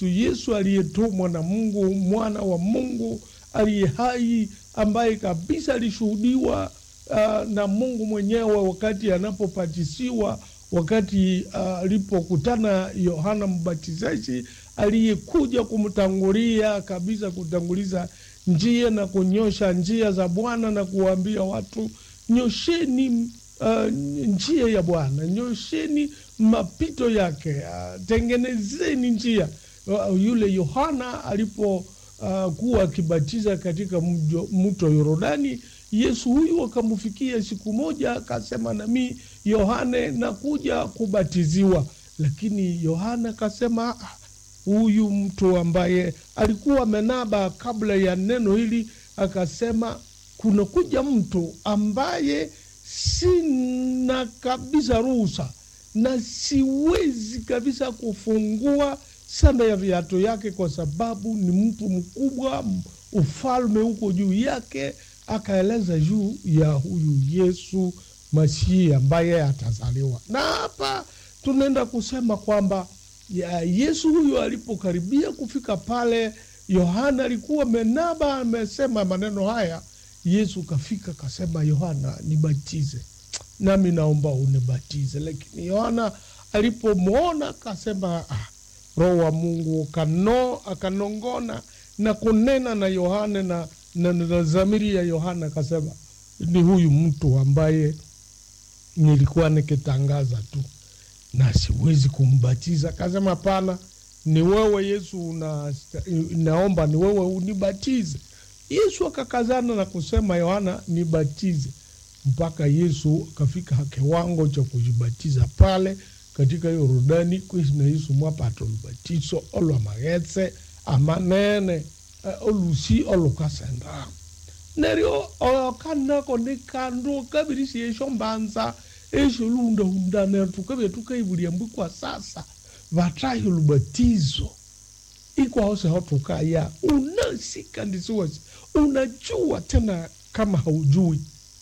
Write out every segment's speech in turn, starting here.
Yesu aliyetumwa na Mungu, mwana wa Mungu aliye hai, ambaye kabisa alishuhudiwa uh, na Mungu mwenyewe wakati anapopatisiwa, wakati alipokutana uh, Yohana Mbatizaji aliyekuja kumtangulia kabisa, kutanguliza njia na kunyosha njia za Bwana na kuwaambia watu nyosheni uh, njia ya Bwana, nyosheni mapito yake, uh, tengenezeni njia. Uh, yule Yohana alipokuwa uh, akibatiza katika mto Yorodani, Yesu huyu akamfikia siku moja, akasema nami Yohane nakuja kubatiziwa, lakini Yohana akasema huyu mtu ambaye alikuwa amenaba kabla ya neno hili, akasema kuna kuja mtu ambaye sina kabisa ruhusa na siwezi kabisa kufungua sanda ya viatu yake, kwa sababu ni mtu mkubwa, ufalme huko juu yake. Akaeleza juu ya huyu Yesu Masihi ambaye atazaliwa, na hapa tunaenda kusema kwamba ya Yesu huyu alipokaribia kufika pale, Yohana alikuwa menaba amesema maneno haya. Yesu kafika kasema, Yohana nibatize, nami naomba unibatize. Lakini Yohana alipomwona akasema, ah, Roho wa Mungu kano akanongona na kunena na Yohana na, na, na zamiri ya Yohana akasema, ni huyu mtu ambaye nilikuwa nikitangaza tu na siwezi kumbatiza. Akasema hapana, ni wewe Yesu una, naomba ni wewe unibatize. Yesu akakazana na kusema Yohana nibatize, mpaka Yesu akafika kiwango cha kujibatiza pale katika Yorodani kwisi Yesu mwapata olubatiso olwamaghetse amanene uh, olusi olukasenda neryo okanako ni kandu kabirisi esho mbanza esho lundahunda neryo tukabya tukaibulia mbwi kwa sasa vatahi olubatizo ikwaho seho tukaya unasika ndisiwasi unajua tena kama haujui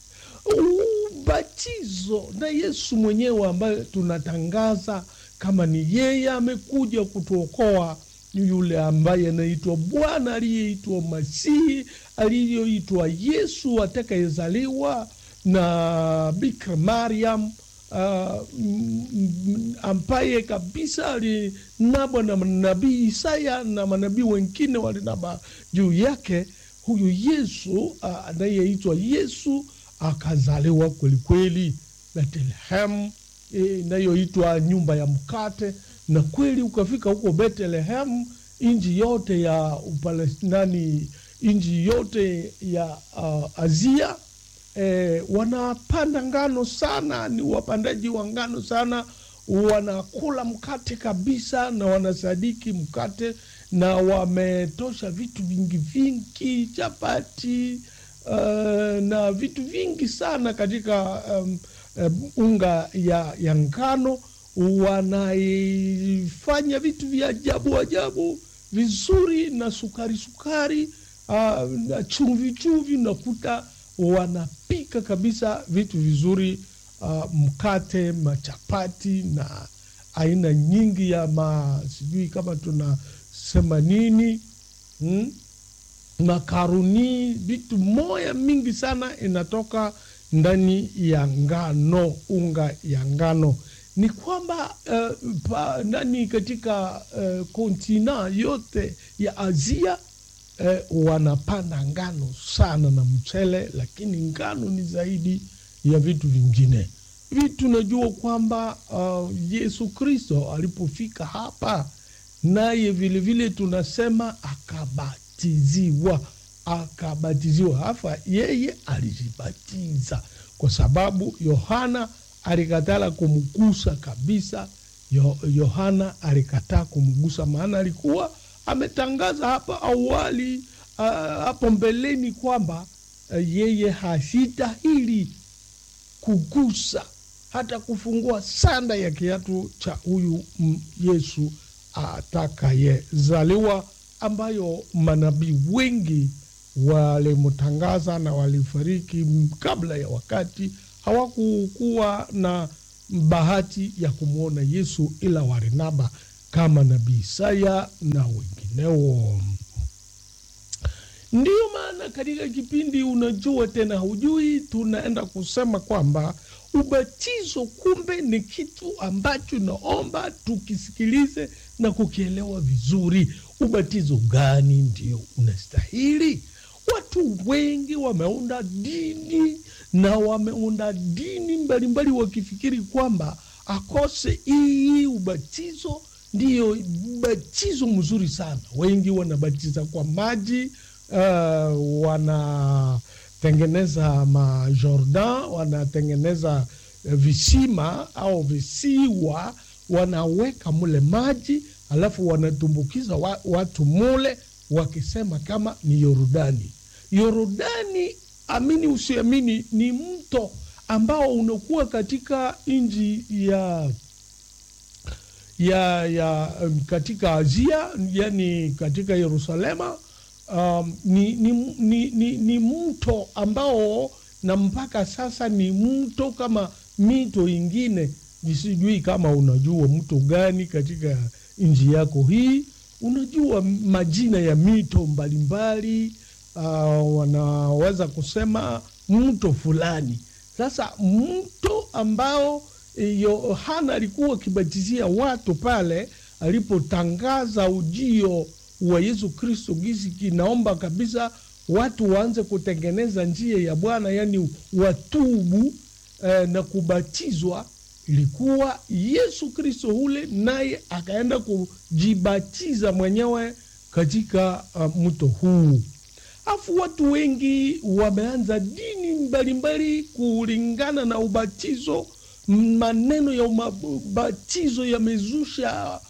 ubatizo na Yesu mwenyewe ambaye tunatangaza kama ni yeye amekuja kutuokoa, yule ambaye anaitwa Bwana aliyeitwa Masihi aliyoitwa Yesu atakayezaliwa na Bikira Mariam uh, ambaye kabisa alinabwa na nabii Isaya na manabii wengine walinaba juu yake. Huyu Yesu anayeitwa uh, Yesu akazaliwa kwelikweli Bethlehemu inayoitwa e, nyumba ya mkate, na kweli ukafika huko Bethlehemu, nchi yote ya Upalestinani, nchi yote ya uh, Azia e, wanapanda ngano sana, ni wapandaji wa ngano sana, wanakula mkate kabisa na wanasadiki mkate, na wametosha vitu vingi vingi, chapati Uh, na vitu vingi sana katika um, um, unga ya, ya ngano wanaifanya vitu vya ajabu ajabu vizuri na sukari sukari, uh, na chumvi chumvi, nakuta wanapika kabisa vitu vizuri uh, mkate, machapati na aina nyingi ya ma sijui kama tunasema nini hmm? makaruni vitu moya mingi sana inatoka ndani ya ngano, unga ya ngano. Ni kwamba uh, pa, ndani katika uh, kontina yote ya Asia uh, wanapanda ngano sana na mchele, lakini ngano ni zaidi ya vitu vingine. Hivi tunajua kwamba uh, Yesu Kristo alipofika hapa, naye vilevile tunasema akabatiziwa akabatiziwa hapa, yeye alijibatiza kwa sababu Yohana alikatala kumgusa kabisa. Yo, Yohana alikataa kumgusa, maana alikuwa ametangaza hapa awali uh, hapo mbeleni kwamba uh, yeye hastahili kugusa hata kufungua sanda ya kiatu cha huyu Yesu atakayezaliwa, ambayo manabii wengi walimtangaza na walifariki kabla ya wakati. Hawakukuwa na bahati ya kumwona Yesu, ila walinaba kama nabii Isaya na wengineo. Ndiyo maana katika kipindi unajua tena hujui, tunaenda kusema kwamba ubatizo kumbe ni kitu ambacho naomba tukisikilize na kukielewa vizuri. Ubatizo gani ndio unastahili? Watu wengi wameunda dini na wameunda dini mbalimbali wakifikiri kwamba akose hii ubatizo ndiyo ubatizo mzuri sana. Wengi wanabatiza kwa maji uh, wanatengeneza majordan, wanatengeneza uh, visima au visiwa, wanaweka mule maji alafu wanatumbukiza wa, watu mule wakisema kama ni Yordani. Yordani, amini usiamini, ni mto ambao unakuwa katika nchi ya ya ya um, katika Asia, yani katika Yerusalema. Um, ni, ni, ni, ni, ni mto ambao na mpaka sasa ni mto kama mito ingine. Sijui kama unajua mto gani katika nchi yako hii. Unajua majina ya mito mbalimbali uh, wanaweza kusema mto fulani. Sasa mto ambao Yohana alikuwa akibatizia watu pale alipotangaza ujio wa Yesu Kristo, gisi kinaomba kabisa watu waanze kutengeneza njia ya Bwana, yaani watubu eh, na kubatizwa. Ilikuwa Yesu Kristo ule, naye akaenda kujibatiza mwenyewe katika uh, mto huu. Afu watu wengi wameanza dini mbalimbali kulingana na ubatizo. Maneno ya ubatizo yamezusha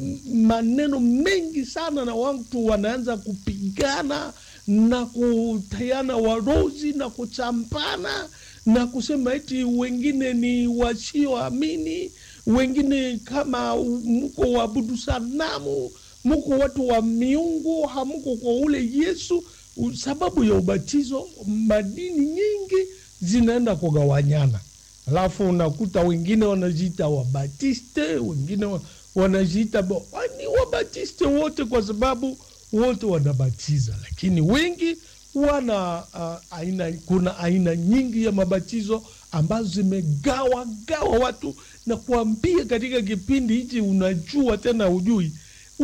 maneno mengi sana, na watu wanaanza kupigana na kutayana warozi na kuchampana na kusema eti wengine ni wasioamini, wengine kama mko waabudu sanamu, mko watu wa miungu, hamko kwa ule Yesu. Sababu ya ubatizo, madini nyingi zinaenda kugawanyana, alafu unakuta wengine wanajiita Wabatiste, wengine wanajiita ni Wabatiste wote kwa sababu wote wanabatiza, lakini wengi wana uh, aina, kuna aina nyingi ya mabatizo ambazo zimegawa gawa watu na kuambia katika kipindi hichi, unajua tena ujui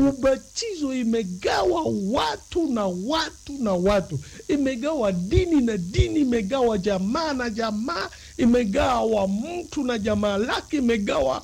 ubatizo imegawa watu na watu na watu, imegawa dini na dini, imegawa jamaa na jamaa, imegawa mtu na jamaa lake, imegawa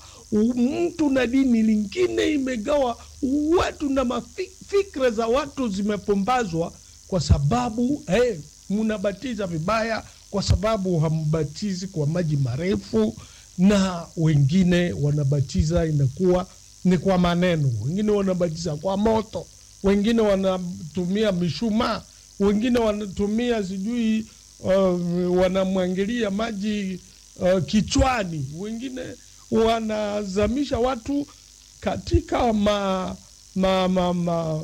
mtu na dini lingine, imegawa watu na mafikra za watu zimepombazwa, kwa sababu hey, mnabatiza vibaya, kwa sababu hambatizi kwa maji marefu, na wengine wanabatiza inakuwa ni kwa maneno, wengine wanabatiza kwa moto, wengine wanatumia mishumaa, wengine wanatumia sijui, uh, wanamwangilia maji uh, kichwani, wengine wanazamisha watu katika ma, ma, ma, ma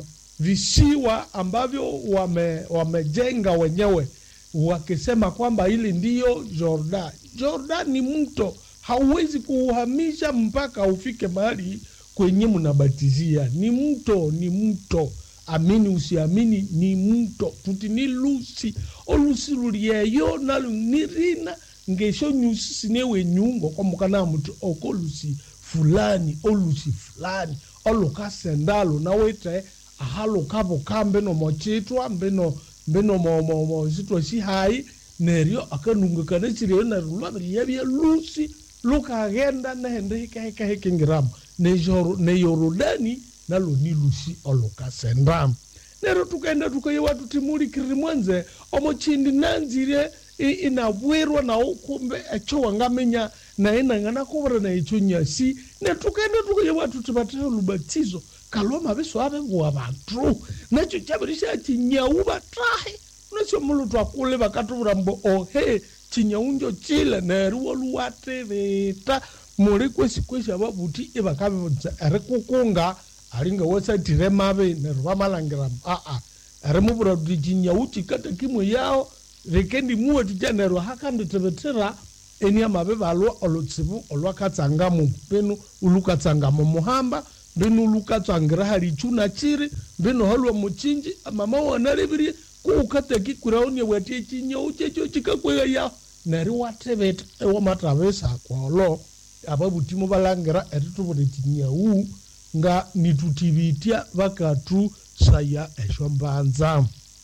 visiwa ambavyo wame, wamejenga wenyewe wakisema kwamba hili ndiyo Jordan. Jordan ni mto, hauwezi kuuhamisha mpaka ufike mahali kwenye mnabatizia. Ni mto, ni mto, amini usiamini, ni mto tuti ni lusi olusi lulieyo nalu nirina ngesho nyusi sinewe nyungo komukana mutu okolusi fulani olusi fulani olukasendalo nawete ahalukavo mbeno mochitwa mbeno mbeno mositwa sihai neryo akanungikana chireo neryo lwaviriya lusi lukaghenda nehende hikahikahikingiramu neyorodani nalo ni lusi olukasendamo nero tukaenda tukayewa tutimulikiriri mwenze omochindi nanzire inabwirwa nawo kumbe echo wangamenya naye nang'ana kuvira na echo nyasi ne tukaenda tukayewa tuti vatee lubatizo kalwa maviso avevuwa vantu nacho chaviri xa chinyau vatahe nacho mulutu akule vakatuvira mbo ohe chinyau njo chile neriwo luwativita muli kwesi kwesi avavuti ivakavivuza eri kukunga alinga wasatire mave neryo vamalangira aa eri muvura kuti chinyau chikata kimwe yao rikendi muwe tuja neryo hakanditivetera eni amave valwa olutsivu olwakatsangamo penu ulukatsangamo muhamba mbino lukatswangira hali chuna chiri mbino halwa muchinji mama wanalevirie kuukateki kuraonia watie chinyau checho chikakwega ya neri wateveta ewamatavesa kwolo apa butimo balangira etituvule chinyau nga nitutivitya vakatu saya esho mbanza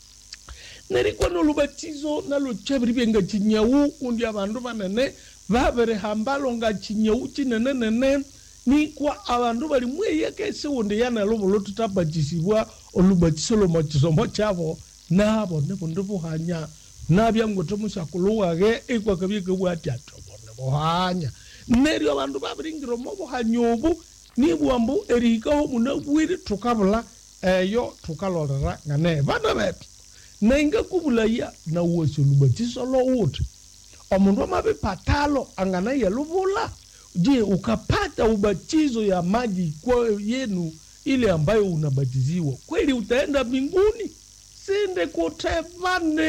nerikwa nolubatizo nalo chaviri nga chinyau kundi avandu vanene vaverehambalo nga chinyau chinenenene nikwa avandu vali mweyekese wonde yanalovo tutabatisibwa olubatiso lomo chisomo chavo navo nivo ndivuhanya navyangote musakulu wake ikwakavyekebwati atovo nivuhanya neryo avandu vaviringiromo vuhanya ovu nibwambu erihikaho muna bwiri tukavula eyo tukalolera ngane vana vetu nainga kuvulaya nawasi olubatiso lowuti omundu amavipatalo angana yeluvula je ukapata ubatizo ya maji kwa yenu ile ambayo unabatiziwa kweli utaenda mbinguni sinde kutevane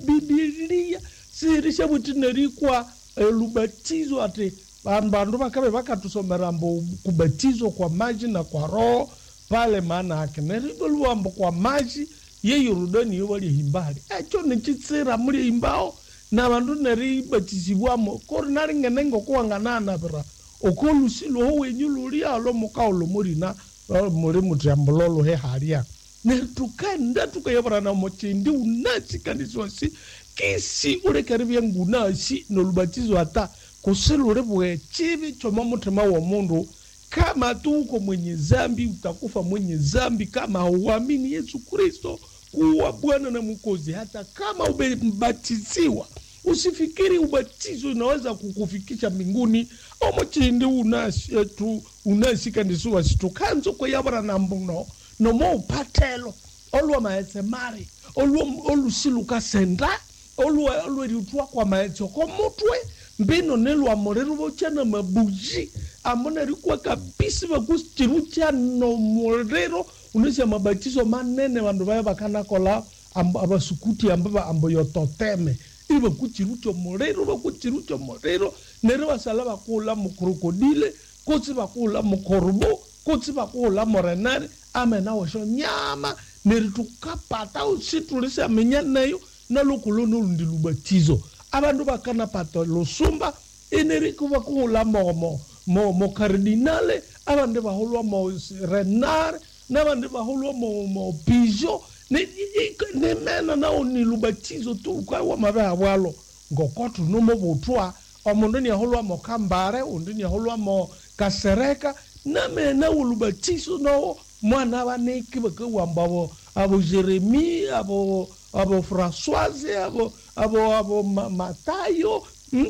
bibilia sirisha butinerikwa lubatizo ati vandu vakave vakatusomera mbo kubatizwa kwa maji na kwa roho pale maana ake nerivo luambo kwa maji ye yorodani yo vali himbali echo nichitsira muli himbao na vandu neribatisibwamo kori naringene ngokuwangananavira okolusi loho wenyu lulialo mukaulo mulina muli mutyambulolo he halia netukenda tukayavurana mochindi unasi kandisiwasi kisi ulekeri vyangunasi nolubatizo ata kusilule bwe chivi choma mutima wa mundu kama tuko mwenye zambi utakufa mwenye zambi kama hauamini yesu kristo kuwa bwana na mwokozi hata kama umebatiziwa usifikiri ubatizo unaweza kukufikisha mbinguni omochindi unasi tu unasi kandisiwa situkanzo kweyavura na mbuno nomo upatelo olwa maetse mari olusilukasenda olweritwa kwa maetse komutwe mbino nelwamolero vochana mabuji amonarikwa kabisi vakuchiru chano molero unesha mabatizo manene vandu vaya vakanakola avasukuti amba ambo yototeme ili vakuchiru chomolero vakuchiru chomolero nere vasala vakula mukrokodile kotsi vakula mukorubo kotsi vakula morenare amena wesho nyama neri tukapata usitulisa menya nayo nalokulo nolundi lubatizo abantu bakanapata lusumba eneriku bakuhula mo mo mo mo cardinale abandi bahulwa mo renare nabandi bahulwa mo mo pijo ne ne mena na oni lubatizo tu kwa wa mabe abwalo ngokotu numo butwa omundu ni ahulwa mo kambare undi ni ahulwa mo kasereka na mena ulubatizo no mwana baneki bakawamba abo abo jeremi abo abo françoise abo abo abo ma, matayo hmm?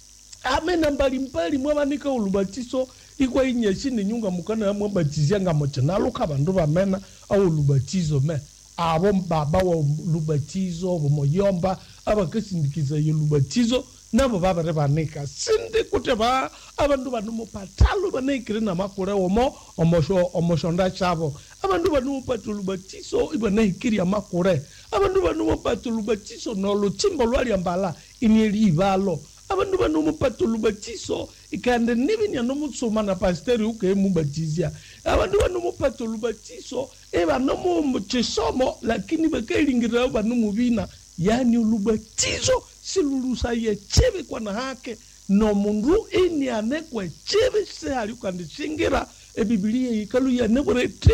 amena mbalimbali mwavanika ulubatiso ikwa inyeshini nyunga mukana mwabatizia nga mochenaluka bandu bamena au lubatizo me abo baba wa lubatizo bomoyomba abakasindikiza yo lubatizo nabo babere banika sindi kuti ba abandu banu mupatalo banaikire namakure omo omosho omoshonda chabo abandu banu mupata lubatiso ibanaikiri amakure abandu banu mupata lubatiso noluchimbo lwaliambala inielivalo abandu banu mupata lubatiso ikande nibinya nomutsuma na pasteri ukemubatizia abandu banu mupata lubatiso ebanomu muchisomo lakini bakailingirira banu mubina yani lubatizo silulusa ye chivi kwana hake nomundu ini anekwe chivi sehalikandishingira ebibilia ikalu yanekureti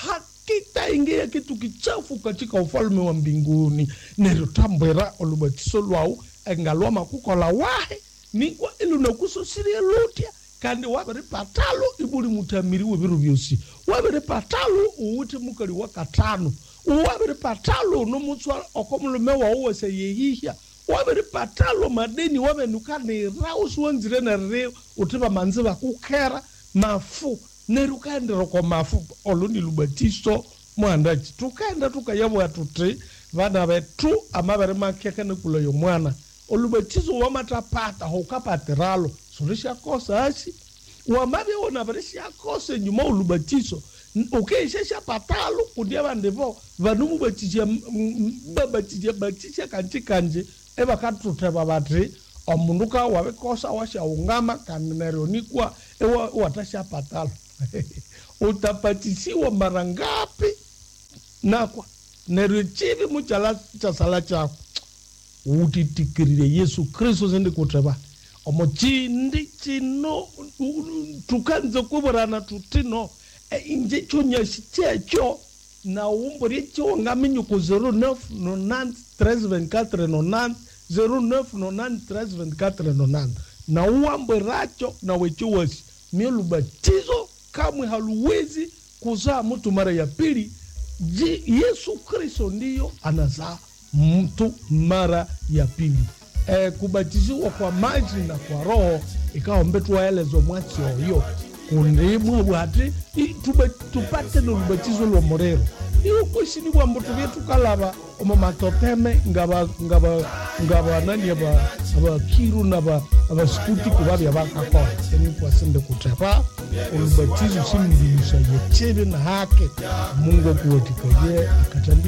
hakitaingia kitu kichafu katika ufalme wa mbinguni nerutambwira olubatiso lwau engalwa makukola wahe nikwa ilunakusosirie lutya kandi wabiri patalo ibuli mutamiri webiru byosi wabiri patalo uwuti mukali wa katano wabiri patalo unomutswa okomulume wawu wese yehihya wabiri patalo madeni wabenukanira usiwonzire nerire uti bamanzi bakukera mafu nerukaendera kwa mafu olundi lubatiso mwandachi tukaenda tukayabwa tuti vana vetu amavere makeke nekula yo mwana olubatizo wamatapata houkapatiralo surishakosa asi wamavyewona varishakosa enyuma olubatizo ukeishesha patalo kundi avandivo vanumubatizia babatizia batizia kanji kanji evakatuteva vati omundu ka wavikosa washaungama kandi neryonikwa watasha patalo utapatisiwa mara ngapi nakwa neryo chivi muchala chasala chako utitikirire yesu kristu sindi kuteva omo chindi chino tukanze kuvirana tutino e, inje chonyasi checho na umbo ryecho ngaminyuko 09 90 13 24 90 09 90 13 24 90 na uambo racho na wechiwasi mielubatizo kamwe haluwezi kuzaa mtu mara ya pili Je, yesu kristo ndiyo anazaa mtu mara ya pili e, kubatiziwa kwa maji na kwa roho ikawa mbetu waelezo mwasi oyo kundimwe bwati i- tuba- tupate nolubatizo lwa morero iyo kwesini bwa mbutu byetukalaba omo matoteme ngaba ngaba ngaba nani aba abakiru naba abasikuti kubabya bakakola eni kwasinde kutepa olubatizo simliisa yechebe na hake mungu okuwatikaye akatambi